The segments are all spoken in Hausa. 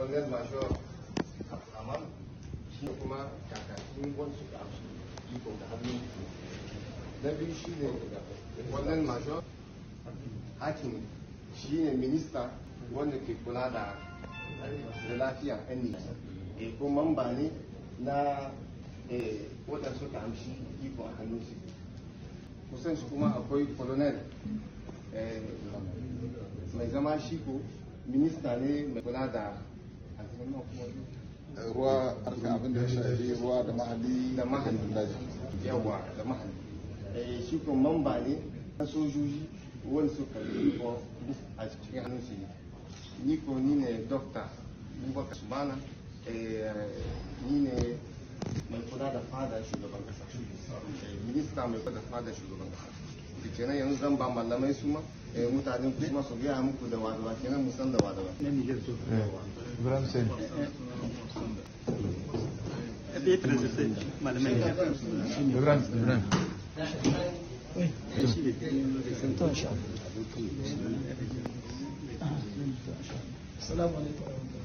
Colonel Major Abdulrahman shi kuma kakakin wasu da su iko da hannu. Na biyu shi ne Colonel Major Hakim shi ne minista wanda ke kula da da lafiya yan nisa. E ko mamba ne na waɗanda suka amshi iko a hannun su. Kusan shi kuma akwai Colonel mai zama shi ko minista ne mai kula da ruwa harka abin da ya shafi ruwa da mahalli da mahalli yawa da mahalli eh shi ko mamba ne na sojoji wani suka yi ko a cikin hannun su ni ko ni ne dokta bubakar subana ni ne mai kula da fada shugaban kasa minista mai kula da fada shugaban kasa kenan yanzu zan ba malamai su ma mutanen kuma su gaya muku da wadawa kenan musan da wadawa Ibrahim Sen. Ibrahim Ibrahim. Assalamu alaikum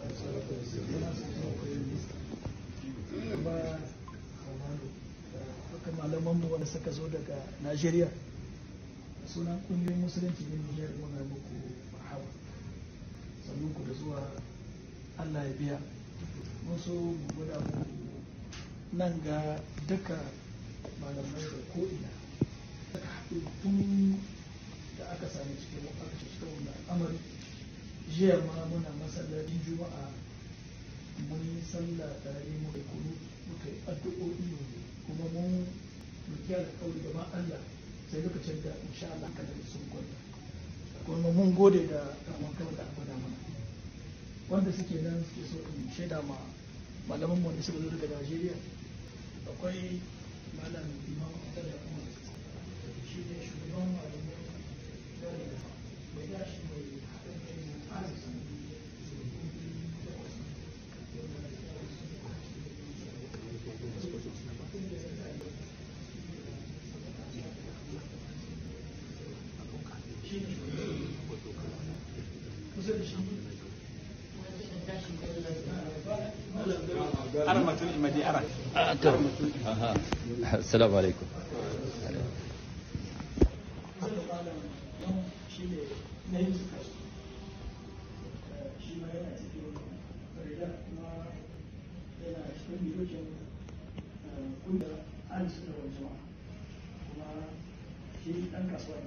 haka malaman mu wanda suka zo daga Najeriya sunan kungiyoyin musulunci ne Nijar muna muku marhaba sannan ku da zuwa Allah ya biya mun so mu gwada muku nan ga duka malamai da ko'ina aka haɗu tun da aka sami cikin aka cikin wannan al'amari jiya ma muna masallacin juma'a mun yi sallah tare muka kunu muka yi addu'o'i kuma mun roki alƙawari gaban Allah sai lokacin da insha Allah kada sun kwanta kuma mun gode da taimakon da aka mana wanda suke nan suke so in shaida ma malaman mu wanda suka zo daga Najeriya akwai malam Imam Abdullah Umar shi ne shugaban malamai da mai gashi mai haɗin kai mai arziki السلام عليكم shi ɗan kasuwa